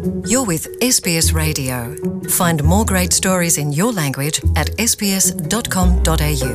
You're with SBS Radio. Find more great stories in your language at sbs.com.au.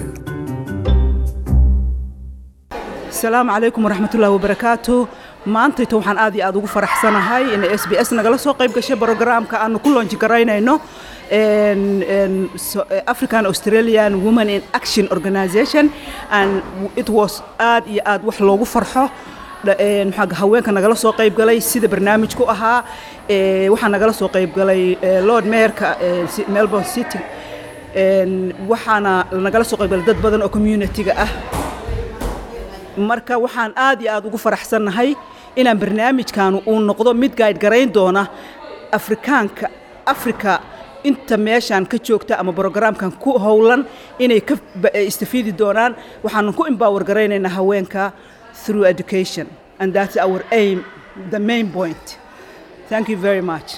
asalaamu calaykum waraxmatullaahi wabarakaatu maantayta waxaan aad iyo aad ugu faraxsanahay in s b s nagala soo qayb gashay brogaraamka aanu ku loonji garaynayno en- en so- african australian women in action organization and it was aad iyo aad wax loogu farxo dha- en maxaa haweenka nagala soo qayb galay sida barnaamijku ahaa eh, waxaa nagala soo qayb galay eh, lord mayorka eh, si- melbourne city en waxaana nagala soo qayb galay dad badan oo community-ga ah marka waxaan aad iyo aad ugu faraxsannahay inaan barnaamijkaanu uu noqdo mid gaadh garayn doona afrikaanka afrika inta meeshaan ka joogta ama brogaraamkan ku howlan inay ka ba- eh, istafiidi doonaan waxaanu ku empower garaynaynaa haweenka through education and that's our aim the main point thank you very much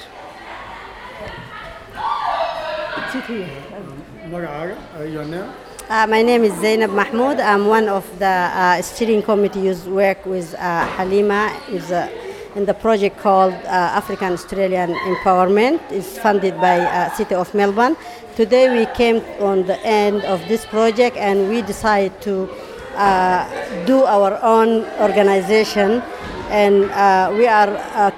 magacaaga your name Uh, my name is Zainab Mahmoud. I'm one of the uh, steering committee who's work with uh, Halima is uh, in the project called uh, African Australian Empowerment. It's funded by uh, City of Melbourne. Today we came on the end of this project and we decided to uh, do our own organization and uh, we are a,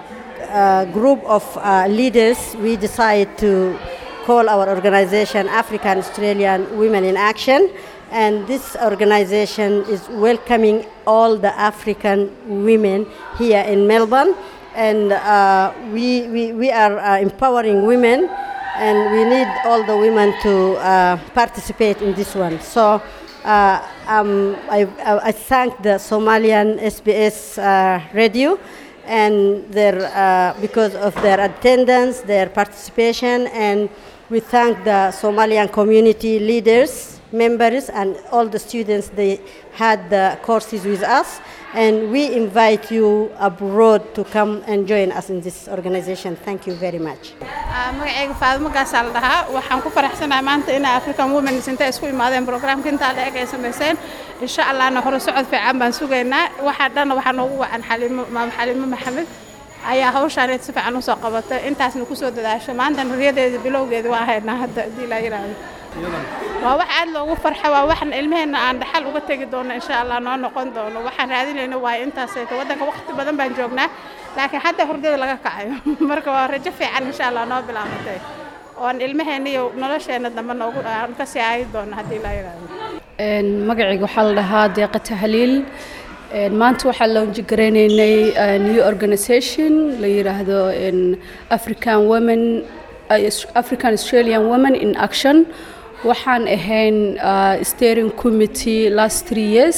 a group of uh, leaders. We decided to call our organization African Australian Women in Action. And this organization is welcoming all the African women here in Melbourne. And uh, we, we, we are uh, empowering women, and we need all the women to uh, participate in this one. So uh, um, I, I I thank the Somalian SBS uh, radio and their, uh, because of their attendance, their participation, and we thank the Somalian community leaders, members, and all the students they had the courses with us. And we invite you abroad to come and join us in this organization. Thank you very much. Ah, magacayga faadimo gaasaa la dhahaa waxaan ku faraxsanahay maanta inay african women intay isku imaadeen programka intaa la eg ay samayseen insha allahna hore socod fiican baan sugaynaa waxaa dhanna waxaa noogu wacan xaliimo maam xaliimo maxamed ayaa hawshaan si fiican usoo qabatay intaasna kusoo dadaashay maanta riyadeeda bilowgeeda waa haynaa hadda haddii la yiraahdo waa wax aad loogu farxa waa waxan ilmaheenna aan dhaxal uga tegi doono insha allah noo noqon doono waxaan raadinayna waa intaasayta waddanka waqti badan baan joognaa laakiin hadda hurdada laga kacayo marka waa rajo fiican insha allah noo bilaabatay oon ilmaheenna iyo nolosheenna dambe noogu aan ka sii aayi doono haddii la yiraahdo Een, magacayga waxaa la dhahaa deeqa tahliil Een, maanta waxaa loonji garaynaynay uh, new organisation la yiraahdo een, african women uh, african australian women in action waxaan ahayn uh, steering committee last three years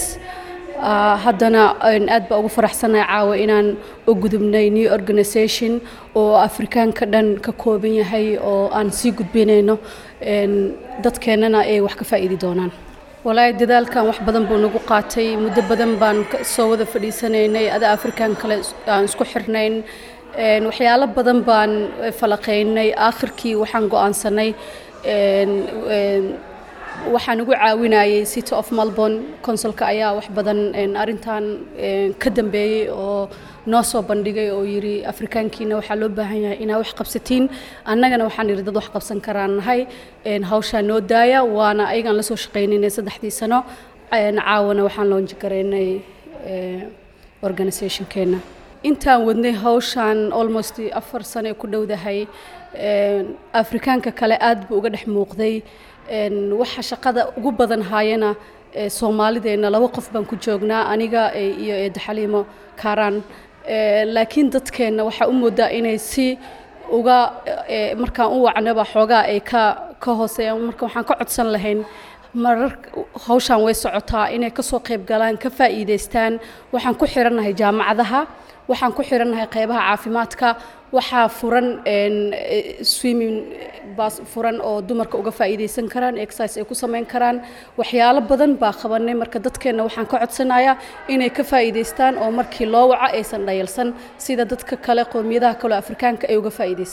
Uh, haddana een, aad baa ugu faraxsanahay caawa inaan u gudubnay new organisation oo afrikaanka dhan ka kooban yahay oo aan sii gudbinayno een, dadkeennana ay wax ka faa'iidi doonaan walaahi dadaalkan wax badan buu nagu qaatay muddo badan baan ka- soo wada fadhiisanaynay ada afrikaan kale is- aan isku xirnayn Een, waxyaalo badan baan eh, falaqaynay aakhirkii waxaan go'aansanay een, een, waxaan ugu caawinayay city of melbourne consulka ayaa wax badan een, arrintan een, ka dambeeyey oo noo soo bandhigay oo yiri afrikaankiina waxaa loo baahan yahay inaa wax qabsatiin annagana waxaan yidhi dad wax qabsan karaan nahay een, hawshaa noo daaya waana ayagaan lasoo shaqaynaynay saddexdii sano een, caawana waxaan loonji garaynay eh, organisationkeena intaan wadnay hawshaan almost afar sano ay ku dhowdahay een, afrikaanka kale aad buu uga dhex muuqday een, waxa shaqada ugu badan haayana ee, soomaalideenna laba qof baan ku joognaa aniga eh, iyo eedda xaliimo kaaraan Ee, laakiin dadkeenna waxaa u moodaa inay si uga eh, markaan u wacnaba xoogaa ay ka ka hooseeyaan marka waxaan ka codsan lahayn marar hawshaan way socotaa inay ka soo qayb galaan ka faa'iidaystaan waxaan ku xirannahay jaamacadaha waxaan ku xirannahay qeybaha caafimaadka waxaa furan een, eh, swimming baas furan oo dumarka uga faa'iidaysan karaan exercise ay ku samayn karaan waxyaalo badan baa qabanay marka dadkeenna waxaan ka codsanayaa inay ka faa'iidaystaan oo markii loo waco aysan dhayalsan sida dadka kale qowmiyadaha kale oo afrikaanka ay uga faa'iidaystaan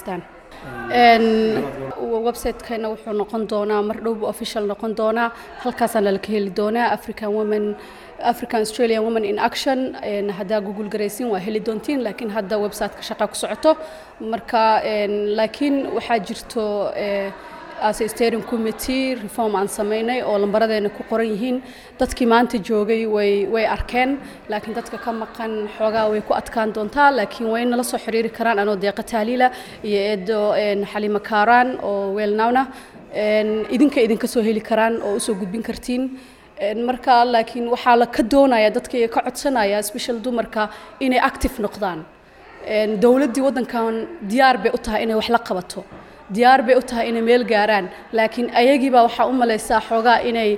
websitekeena wuxuu noqon doonaa mar dhowbu official noqon doonaa halkaasaana laka heli doonaa african women african australian women in action haddaa google garaysiin waa heli doontiin laakiin hadda websiteka shaqa ku socoto marka laakiin waxaa jirto as steering committee reform aan samaynay oo lambaradeena ku qoran yihiin dadkii maanta joogay way way arkeen laakiin dadka ka maqan xoogaa way ku adkaan doontaa laakiin way nala soo xiriiri karaan anoo deeqa taaliila iyo eedo xalima kaaraan oo weelnawna idinka idinka soo heli karaan oo usoo gudbin kartiin marka laakiin waxaa la ka doonaya dadka ka codsanaya special dumarka inay active noqdaan dowladdii waddankan diyaar bay u tahay inay wax la qabato diyaar bay u tahay inay meel gaaraan laakiin ayagiibaa waxaa u malaysaa xoogaa inay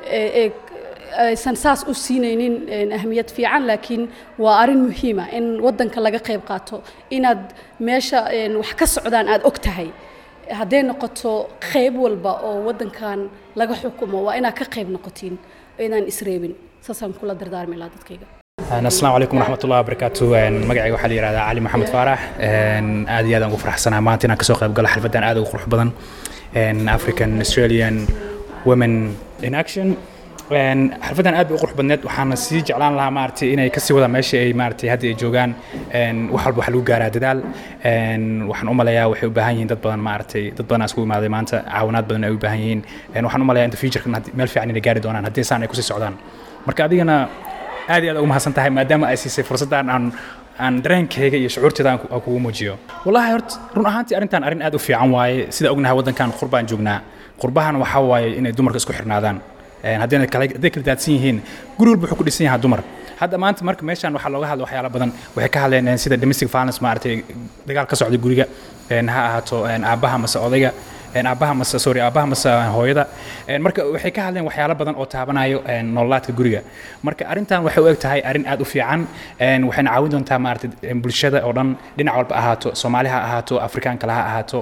aysan saas u siinaynin ahmiyad fiican laakiin waa arrin muhiima in waddanka laga qayb qaato inaad meesha wax ka socdaan aad og tahay hadday noqoto qayb walba oo waddankan laga xukumo waa inaad ka qayb noqotiin inaan isreebin saasaan kula dardaarmi lahaa dadkayga asalaamu calaykum waraxmat ullahi wabarakaatu magacayga waxaa la yihahdaa cali maxamed faarax aad iyo aad aan ugu faraxsanaa maanta inaan kasoo qayb galo xalfaddan aad ugu qurux badan african australian women in action xalfaddan aad bay u qurux badneed waxaana sii jeclaan lahaa maaragtay inay kasii wadaan meesha ay maaragtay hadda ay joogaan wax walba waxa lagu gaaraa dadaal waxaan u malayaa waxay u baahan yihiin dad badan maaragtay dad badan iskugu imaaday maanta caawinaad badan ay u baahan yihiin waxaan u malayaa inta futurekan meel fiican inay gaari doonaan haddii saan ay kusii socdaan marka adigana aad iyo aad ugu mahadsan tahay maadaama ay siisay fursaddan aan aan dareenkayga iyo shucuurteeda aan kugu muujiyo wallahi horta run ahaantii arrintan arrin aad u fiican waaye sida ognahay waddankan qurbaan joognaa qurbahan waxaa waaye inay dumarka isku xirnaadaan haddayna kala hadday kala daadsan yihiin guri walba wuxuu ku dhisan yahaa dumar hadda maanta marka meeshaan waxaa looga hadla waxyaalo badan waxay ka hadleen sida domestic violence maaragtay dagaal ka socda guriga ha ahaato aabbaha mase odayga aabbaha mase sorry aabbaha mase hooyada marka waxay ka hadleen waxyaalo badan oo taabanayo nololaadka guriga marka arrintan waxay u eg tahay arrin aad u fiican waxayna caawin doontaa maaragtay bulshada oo dhan dhinac walba ahaato soomaali ha ahaato afrikaankala ha ahaato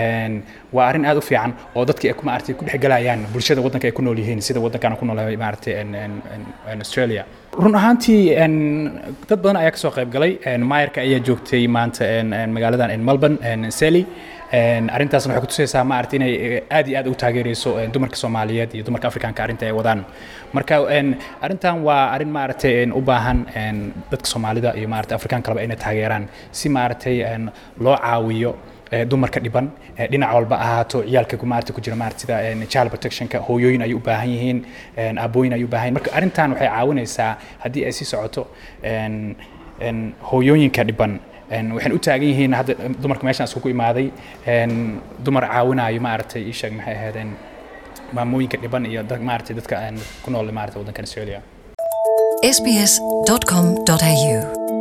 waa arrin aad u fiican oo dadka maaragtay ku dhexgalayaan bulshada waddanka ay ku nool yihiin sida waddankan ku noolahay maaragtay australia run ahaantii dad badan ayaa kasoo qayb galay maayarka ayaa joogtay maanta magaaladan melbourne sally arrintaasna waxay kutusaysaa maaragtay inay aad iyo aad u taageerayso dumarka soomaaliyeed iyo dumarka afrikaanka arrinta ay wadaan marka arrintan waa arrin maaragtay u baahan dadka soomaalida iyo maaragtay afrikaan kaleba inay taageeraan si maaragtay loo caawiyo dumarka dhiban dhinac walba ahaato ciyaalka maarata ku jira maarata sida child protectionka hooyooyin ay u baahan yihiin aabooyin ay u baahan yihin marka arrintan waxay caawinaysaa haddii ay sii socoto hooyooyinka dhiban waxaan u taagan yihiin hadda dumarka meeshaan iskugu imaaday dumar caawinayo maaragtay ii sheeg maxay ahaydeen maamooyinka dhiban iyo maaragtay dadka ku nool maarata waddankan australia sbs.com.au